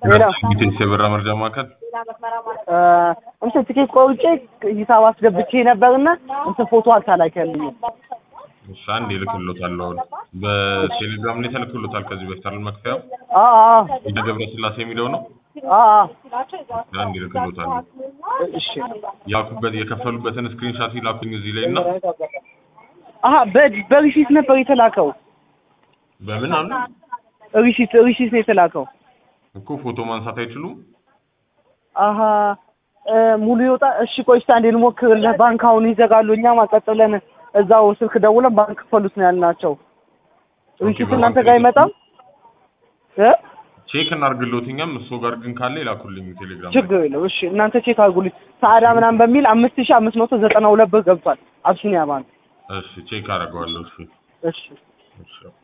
ሄሎ ቴክስ የበራ መርጃ ማዕከል እ እንትን ትኬት ቆርጬ ሂሳብ አስገብቼ ነበርና እንትን ፎቶ አልተላከልኝም። እሺ አንድ ይልክሎታል። አሁን በቴሌግራም ላይ ተልክሎታል። ከዚህ በፊት አይደል መክፈያው አ አ እንደ ገብረ ስላሴ የሚለው ነው። አ አ አንድ ይልክሎታል። እሺ ያኩበት የከፈሉበትን ስክሪንሻት ይላኩኝ እዚህ ላይ እና አሀ በ- በሪሲት ነበር የተላከው። በምን አሉ ሪሲት ሪሲት ነው የተላከው። እኮ ፎቶ ማንሳት አይችሉም። አሀ እ ሙሉ ይወጣ። እሺ ቆይ እስኪ አንዴ ልሞክርልህ። ባንክ አሁን ይዘጋሉ። እኛም አቀጥለን እዛው ስልክ ደውለን ባንክ ክፈሉት ነው ያልናቸው። ሪሲት በባንክ እናንተ ጋር አይመጣም እ ቼክ እናርግሎት እኛም እሱ ጋር ግን ካለ ይላኩልኝ ቴሌግራም ላይ። ችግር የለው። እሺ እናንተ ቼክ አድርጉልኝ። ሰዓዳ ምናምን በሚል አምስት ሺህ አምስት መቶ ዘጠና ሁለት ብር ገብቷል አብሲኒያ ባንክ። እሺ ቼክ አደርገዋለሁ። እሺ እሺ እሺ